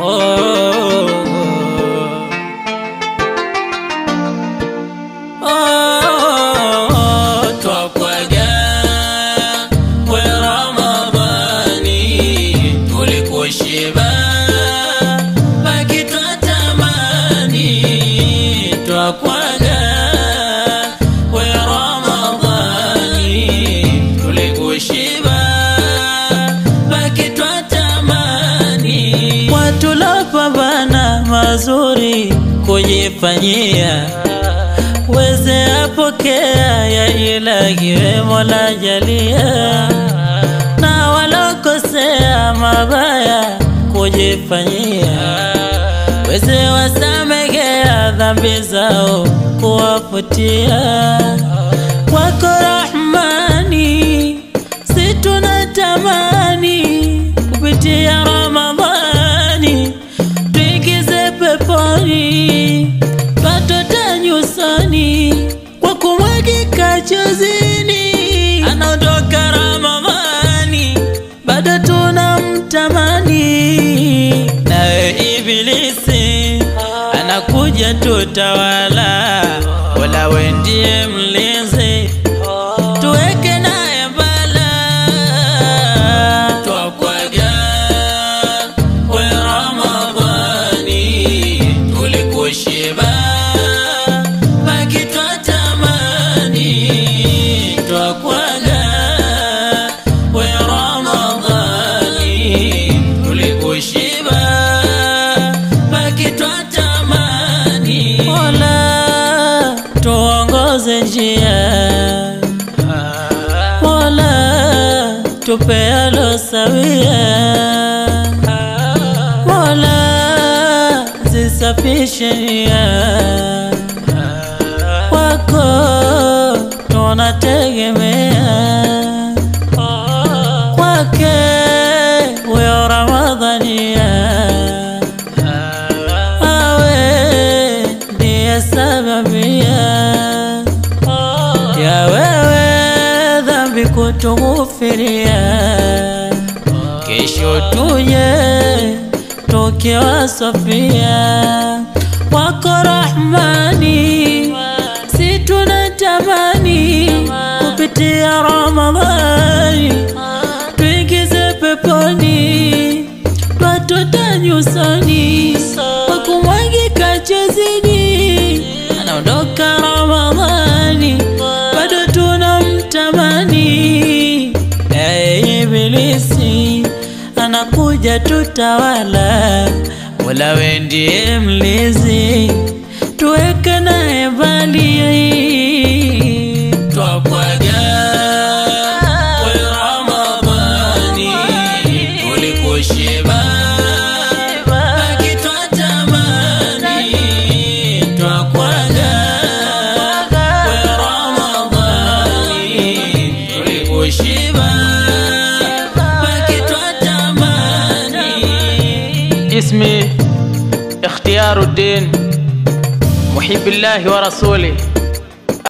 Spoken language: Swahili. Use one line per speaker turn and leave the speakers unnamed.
oh, oh, twakwaga we Ramadhani, tulikushiba baki twatamani, twakwaga we Ramadhani, tulikushiba baki twatamani, watu lopambana mazuri kujifanyia weze apokea ya ilahi we Mola jalia, na walokosea mabaya kujifanyia, weze wasamegea dhambi zao kuwafutia, wako Rahmani, si tunatamani kupitia Ramadhani tuingize peponi twatota nyusoni kwa kumwagika chozini, anaondoka Ramadhani bado tunamtamani, naye Ibilisi anakuja tutawala, wala we ndiye mlinzi tuweke naye mbala twakwaga we Ramadhani tulikushiba baki twatamani twakwaga we Ramadhani tulikushiba baki twatamani Mola tuongoze njia Mola tupe alosawia Mola zisafishe nia wako tunategemea kwake huyo Ramadhania awe ndiye sababia ya wewe dhambi kutughufiria, kesho tuje tukiwa safia wako Rahmani, si tunatamani kupitia Ramadhani tuingize peponi twatota nyusoni kwa kumwagika chozini, anaondoka Ramadhani bado tunamtamani. Ee Ibilisi anakuja tutawala, Mola we ndiye mlinzi, tuweke naye mbali twakwaga we Ramadhani tulikushiba baki twatamani twakwaga we Ramadhani tulikushiba baki twatamani
اسمي اختيار الدين محب الله ورسوله